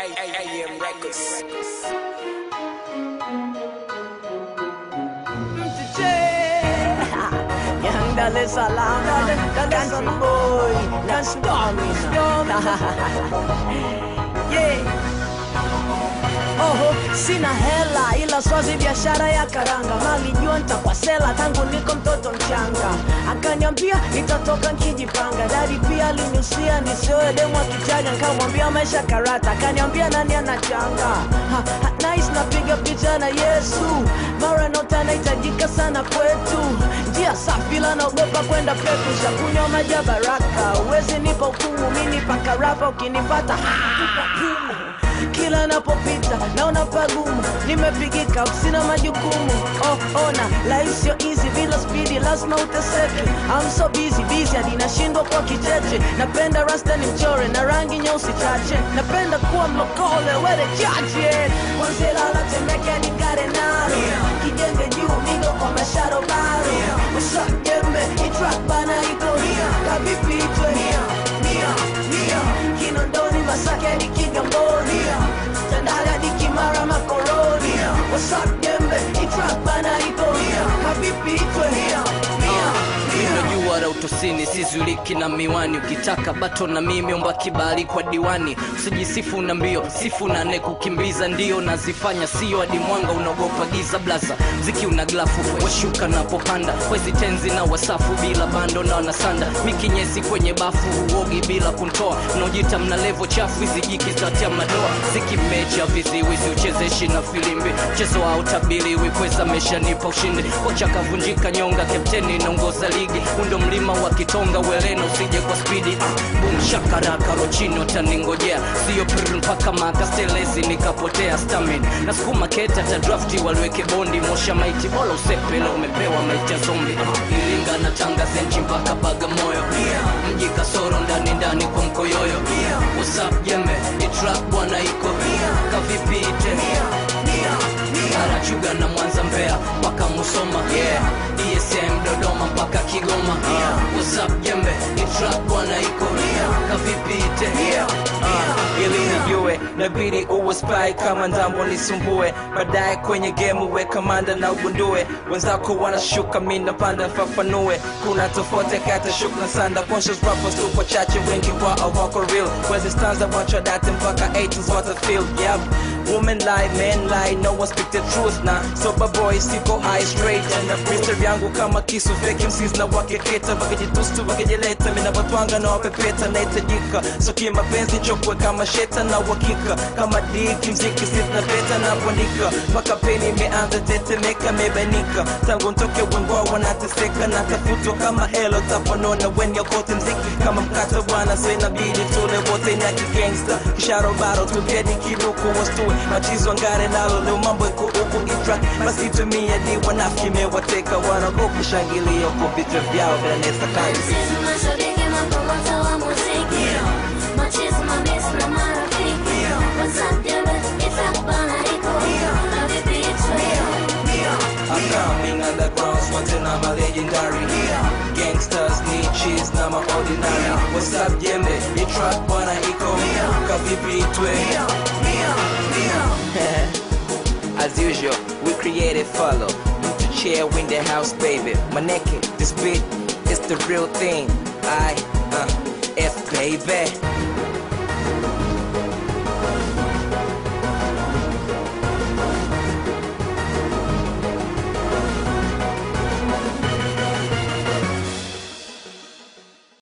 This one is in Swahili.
AM Records. Young Dar es Salaam, Country boy, not stormy, stormy. yeah. Oho, sina hela ila swazi biashara ya karanga, malijua nitakwasela tangu niko mtoto mchanga. Akaniambia nitatoka nkijipanga, dadi pia aliniusia nisioe demu akichaga, nikamwambia maisha karata, akaniambia nani anachanga ha, ha, nice napiga picha na Yesu, mara nota nahitajika sana kwetu, njia safi la naogopa kwenda peku, shakunywa maji ya baraka, uwezi nipa hukumu, mimi paka rapa, ukinipata kila napopita naona pagumu, nimepigika, sina majukumu. Oh, ona life sio easy, bila spidi lazima uteseke. I'm so busy busy hadi nashindwa kwa kicheche. Napenda rasta ni mchore na rangi nyeusi chache, napenda kuwa mlokole wele chache. Kwanzia lala Temeke hadi Ngare nalo kijenge juu migo kwa masharo baro usajembe itrak bana iko kavipi itwe Kinondoni Masaki hadi Kigamboni Tandale hadi Kimara Makoroni What's up Jembe itrak bana iko kavipi itwe Unajua la utosini sizuliki na miwani, ukitaka bato na mimi omba kibali kwa diwani. Usijisifu na mbio, sifu na ne kukimbiza, ndio nazifanya, sio hadi mwanga unaogopa giza. Blaza mziki una glafu, washuka napopanda, wezi tenzi na wasafu bila bando na wanasanda, mikinyesi kwenye bafu, uogi bila kuntoa, mnaojita mna levo chafu, hizi jiki zatia madoa, ziki mecha viziwi, siuchezeshi na filimbi, mchezo wa utabiriwi, kweza meshanipa ushindi, kocha kavunjika nyonga, kapteni naongoza ligi, undo mlima wa kitonga, welena usije kwa spidi, ah, bum shakaraka rochino taningojea, sio prr mpaka makastelezi nikapotea stamin, na sukuma keta ta drafti waliweke bondi, mosha maiti bola usepele, umepewa maiti ya zombi, ah, Iringa na Tanga zenchi mpaka Bagamoyo, mji kasoro ndani ndani kwa mkoyoyo, usap jembe itrap bwana iko kavipi ite Arachuga na Mwanza Mbeya mpaka Musoma yeah. DSM Dodoma mpaka Kigoma yeah. What's up jembe ni trap bwana iko kavipi ite uh, ili nijue nabidi uwe spy kama ndambo nisumbue baadaye kwenye game uwe kamanda na ugundue wenzako wanashuka mi napanda fafanue kuna tofauti kati ya shuka na sanda conscious rappers tupo chache wengi wao wako real wezi stanza wacho date mpaka 80s what I feel yep women lie men lie no one speak the truth na sober boy siko high straight and freestyle yangu kama kisu fake MCs na wakeketa wakijitustu wakijileta mina watwanga na wapepeta nahitajika so kimapenzi chokwe kama sheta na uhakika kama diki mziki sina peta na kuandika mpaka peni imeanza tetemeka mebanika tangu ntoke wengoa wanateseka na tafutwa kama helo tapanona wenye kote mziki kama mkata bwana so inabidi tule wote na kigangsta kisharo baro tugeni kiruku wastue machizo ngare nalo leo mambo iko huku itrak basi tumia di wanafiki mewateka wanagoku shangilia huko vichwa vyao vinanesa kazi Sisi mashabiki mapromota wa muziki Machizi mamisi na marafiki WhatsApp jembe itakubana iko Na vipi itwe I'm coming underground, swanting I'm a legendary Gangsters need cheese, na ma ordinary What's up jembe, ni track bwana iko Kavipi itwe As usual, we created follow To chair win the house baby Maneke, this beat is the real thing I, uh, F baby